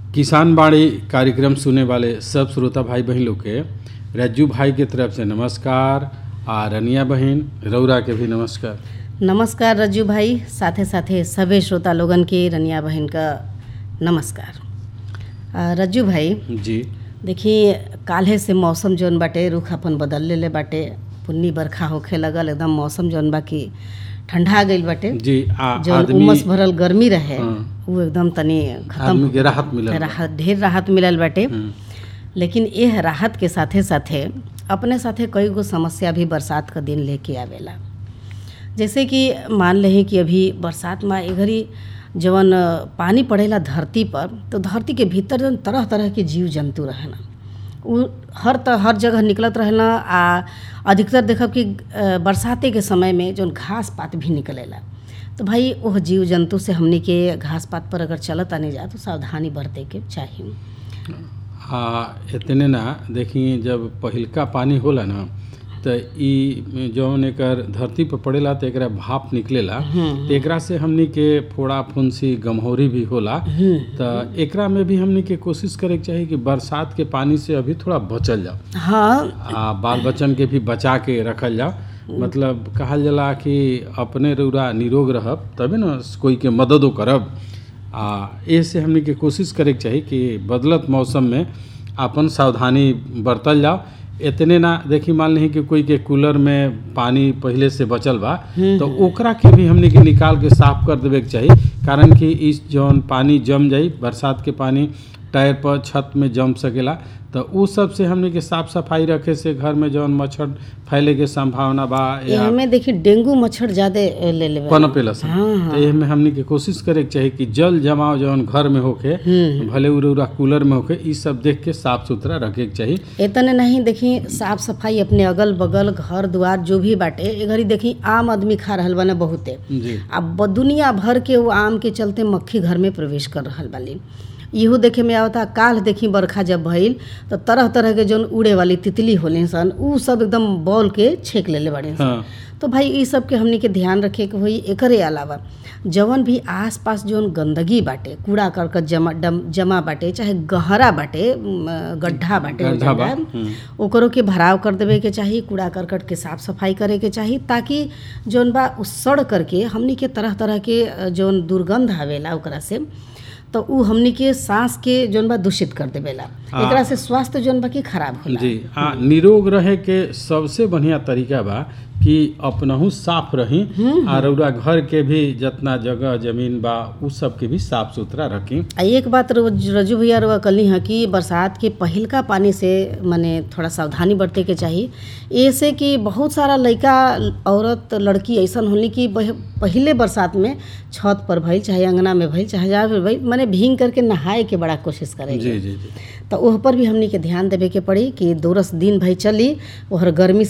किसान बाड़ी कार्यक्रम सुने वाले सब श्रोता भाई बहन लोग के रज्जू भाई के तरफ से नमस्कार आ रनिया बहन रौरा के भी नमस्कार नमस्कार रज्जू भाई साथे साथे सभे श्रोता लोगन के रनिया बहन का नमस्कार आ, रज्जू भाई जी देखिए काल्हे से मौसम जौन बाटे रुख अपन बदल लेले बाटे पुन्नी बरखा होखे लगल एकदम मौसम जौन बा कि ठंडा गईल बाटे जी आ जौन आदमी उमस भरल गर्मी रहे हाँ। वो एकदम तनी खत्म आदमी के राहत मिलल बा। राहत ढेर राहत मिलल बाटे हम्म, लेकिन यह राहत के साथे साथे अपने साथे कई गो समस्या भी बरसात का दिन लेके आवेला जैसे कि मान लें कि अभी बरसात में ए घड़ी जवन अ, पानी पड़ेला धरती पर तो धरती के भीतर जवन तरह तरह के जीव जंतु रहेला उ हर त हर जगह निकलत रहेला आ अधिकतर देखब कि अ, बरसाते के समय में जौन घास पात भी निकलेला तो भाई वह जीव जंतु से हमनी के घास पात पर अगर चलत आने जा तो सावधानी बरते के चाहिए आ इतने ना देखी जब पहिलका पानी होला ना तो ई जौन एकर धरती पर पड़ेला तो एकरा भाप निकलेला तो एकरा से हमनी के फोड़ा फुंसी गमहौरी भी होला तो एकरा में भी हमनी के कोशिश करे के चाही कि बरसात के पानी से अभी थोड़ा बचल जाओ हाँ आ बाल बच्चन के भी बचा के रखल जाओ मतलब कहल जाला कि अपने रौरा निरोग रहब तबे न कोई के मददो करब आ ए से हमनी के कोशिश करे के चाही कि बदलत मौसम में अपन सावधानी बरतल जाओ इतने ना देखी मान ली कि कोई के कूलर में पानी पहले से बचल बा तो ओकरा के भी हमनी के निकाल के साफ कर देवे के चाही कारण कि इस जौन पानी जम जाई बरसात के पानी टायर पर छत में जम सकेला तो उ सब से हमनी के साफ सफाई रखे से घर में जौन मच्छर फैले के संभावना बा या एहमे देखी डेंगू मच्छर ज्यादा ले लेवे पनपेला सन हाँ, तो एमे हमनी के कोशिश करे के चाही कि जल जमाव जौन घर में होके भले उरे उरा कूलर में होके ई सब देख के साफ सुथरा रखे के चाही इतने नहीं देखी साफ सफाई अपने अगल बगल घर द्वार जो भी बाटे ए घड़ी देखी आम आदमी खा रहल बाने बहुते जी अब ब- दुनिया भर के वो आम के चलते मक्खी घर में प्रवेश कर रहल बाली इहो देखे में आवता काल देखी बरखा जब भइल तो तरह तरह के जौन उड़े वाली तितली होले सन उ सब एकदम बॉल के छेक लेले बाड़े सन हाँ तो भाई ई सब के हमनी के ध्यान रखे के होई एकरे अलावा जवन भी आस पास जौन गंदगी बाटे कूड़ा करकट जमा डम, जमा बाटे चाहे गहरा बाटे म, गड्ढा बाटे ओ गड्ढा बा, जगह, हम्म। ओकरो के भराव कर देवे के चाही कूड़ा करकट के साफ सफाई करे के चाही ताकि जौन बा उ सड़ करके हमनी के तरह तरह के अ, जौन दुर्गंध आवेला ओकरा से तो उ हमनी के सांस के जौन बा दूषित कर देवेला हाँ। एकरा से स्वास्थ्य जौन बा की खराब होला जी हाँ निरोग रहे के सबसे बढ़िया तरीका बा कि अपनहू साफ रही आ रौरा घर के भी जितना जगह जमीन बा उ सब के भी साफ सुथरा रखी आ एक बात रोज रजू भैया रउआ कली हैं कि बरसात के पहिलका पानी से माने थोड़ा सावधानी बरते के चाही ऐसे कि बहुत सारा लड़का औरत लड़की ऐसन होली कि बह- पहिले बरसात में छत पर भइल चाहे अंगना में भइल चाहे जहाँ भी भइल माने भींग करके नहाए के बड़ा कोशिश करेंगे जी जी जी तो ओह पर भी हमनी के ध्यान देवे के पड़ी कि दो रस दिन भई चली ओहर गर्मी